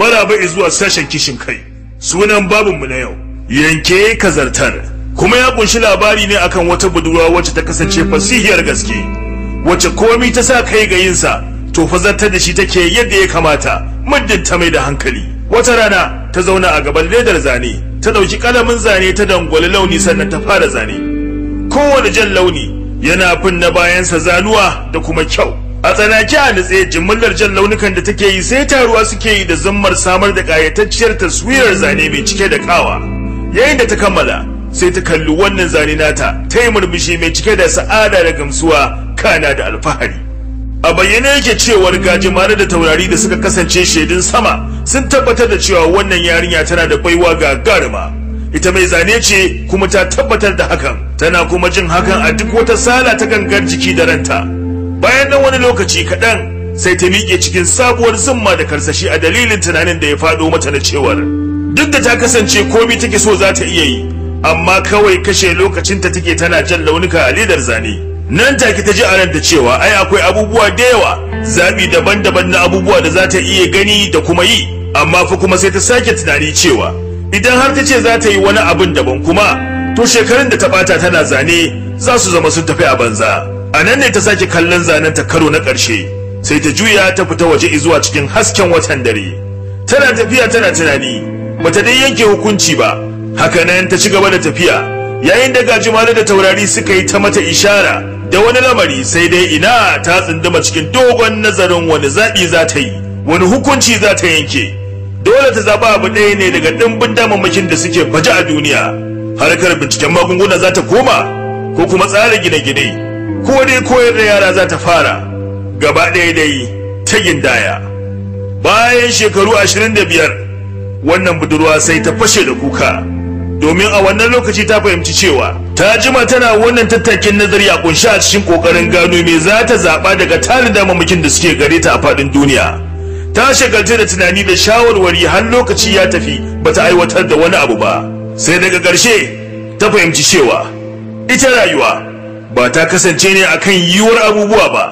maraba zuwa sashen kishin kai sunan babinmu na yau yanke kazartar kuma ya kunshi labari ne akan wata budurwa wacce ta kasance fasihiyar gaske wacce komi ta sa kai ga yinsa to fa zartar da shi take yadda ya kamata muddin ta mai da hankali wata rana ta zauna a gaban ledar zane ta ɗauki ƙalamin zane ta dangwali launi sannan ta fara zane kowane jan launi yana fin na bayansa zanuwa da kuma kyau a tsanaki a nutse jimillar jan launukan da take yi sai taruwa suke yi da zammar samar da ƙayatacciyar taswirar zane mai cike da ƙawa yayin da ta kammala sai ta kalli wannan zane nata ta yi murmushi mai cike da sa'ada da gamsuwa kana da alfahari a bayyane yake cewar gajimare da taurari da suka kasance shaidun sama sun tabbatar da cewa wannan yarinya tana da baiwa gagarima ita mai zane ce kuma ta tabbatar da hakan tana kuma jin hakan a duk wata sala ta gangar jiki da ranta bayan nan wani lokaci kaɗan sai ta miƙe cikin sabuwar zumma da karsashi a dalilin tunanin da ya faɗo mata na cewar duk da ta kasance komi take so za ta iya yi amma kawai kashe lokacinta take tana jan launuka a ledar zane nan take ta ji a ranta cewa ai akwai abubuwa da yawa zaɓi daban-daban na abubuwa da za ta iya gani da kuma yi amma fa kuma sai ta sake tunani cewa idan har ta ce za ta yi wani abin daban kuma to shekarun da ta bata tana zane za su zama sun tafi a banza a nan ne ta sake kallon zanen ta karo na ƙarshe sai ta juya ta fita waje zuwa cikin hasken watan dare tana tafiya tana tunani bata dai yanke hukunci ba haka nan ta ci gaba da tafiya yayin da gajimare da taurari suka yi ta mata ishara da wani lamari sai dai ina ta tsunduma cikin dogon nazarin wani zaɓi za ta yi wani hukunci za ta yanke dole ta zaɓa abu ɗaya ne daga ɗimbin damammakin da suke baje a duniya harkar binciken magunguna za ta koma ko kuma tsara gine-gine ko dai koyar da yara za ta fara gaba ɗaya dai ta gindaya bayan shekaru ashirin da biyar wannan budurwa sai ta fashe da kuka domin a wannan lokaci ta fahimci cewa ta jima tana wannan tattakin nazari a kunshi a cikin kokarin gano me za ta zaɓa daga tarin damammakin da suke gare ta a faɗin duniya ta shagaltu da tunani da shawarwari har lokaci ya tafi bata aiwatar da wani abu ba sai daga ƙarshe ta fahimci cewa ita rayuwa ba ta kasance ne akan yiwuwar abubuwa ba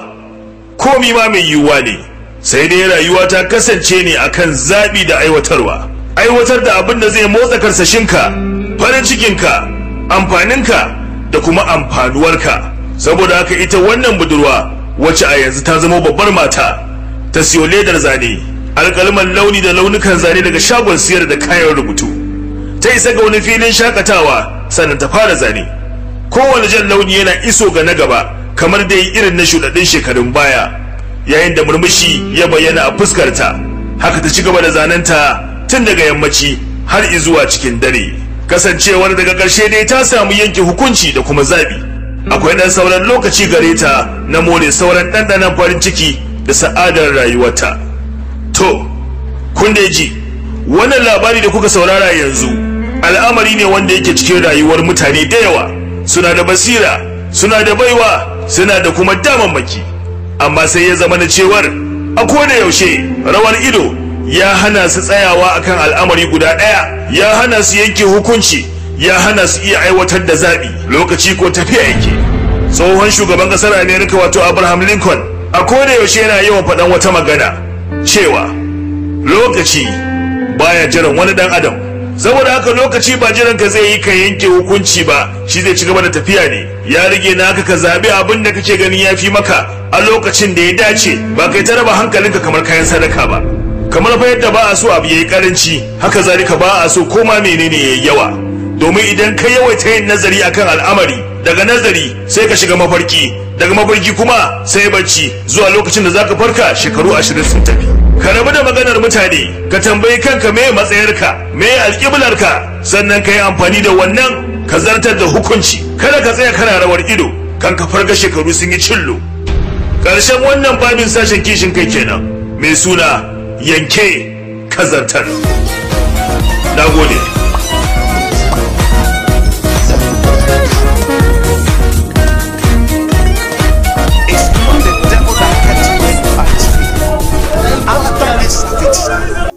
komi ma mai yiwuwa ne sai dai rayuwa ta kasance ne akan zaɓi da aiwatarwa aiwatar da abin da zai motsa karsashinka farin cikinka amfaninka da kuma amfanuwarka saboda haka ita wannan budurwa wacce a yanzu ta zama babbar mata ta siyo ledar zane alkalman launi da launukan zane daga shagon siyar da kayan rubutu ta isa ga wani filin shakatawa sannan ta fara zane kowane jan launi yana iso ga na gaba kamar da yi irin na shuɗaɗɗun shekarun baya yayin da murmushi ya bayyana a fuskarta haka ta ci gaba da zanenta tun daga yammaci har izuwa cikin dare kasancewar daga ƙarshe dai ta samu yanke hukunci da kuma zaɓi akwai ɗan sauran lokaci gare ta na more sauran ɗanɗanon farin ciki da sa'adar rayuwarta to kun da ji wannan labari da kuka saurara yanzu al'amari ne wanda yake cikin rayuwar mutane da yawa suna da basira suna da baiwa suna da kuma damammaki amma sai ya zama na cewar a koda yaushe rawar ido ya hana su tsayawa akan al'amari guda ɗaya ya hana su yanke hukunci ya hana su iya aiwatar da zaɓi lokaci ko tafiya yake tsohon shugaban ƙasar amerika wato abraham lincoln a koda yaushe yana yawan faɗan wata magana cewa lokaci baya jiran wani ɗan adam saboda haka lokaci ba jiran ka zai yi ka yanke hukunci ba shi zai ci gaba da tafiya ne ya rage na haka ka zaɓi abin da kake ganin ya fi maka a lokacin da ya dace ba kai ta raba hankalinka kamar kayan sadaka ba kamar fa yadda ba a so abu yayi karanci haka zalika ba a so koma menene yayi yawa domin idan ka yawaita yin nazari akan al'amari daga nazari sai ka shiga mafarki daga mafarki kuma sai bacci zuwa lokacin da zaka farka shekaru ashirin sun tafi ka rabu da maganar mutane ka tambayi kanka me matsayarka me alƙiblarka sannan ka yi amfani da wannan ka zartar da hukunci kada ka tsaya kana rawar ido kan ka farga shekaru sun yi cillo ƙarshen wannan babin sashen kishin kai kenan mai suna yanke kazantar na gode It's not the devil that can win at After this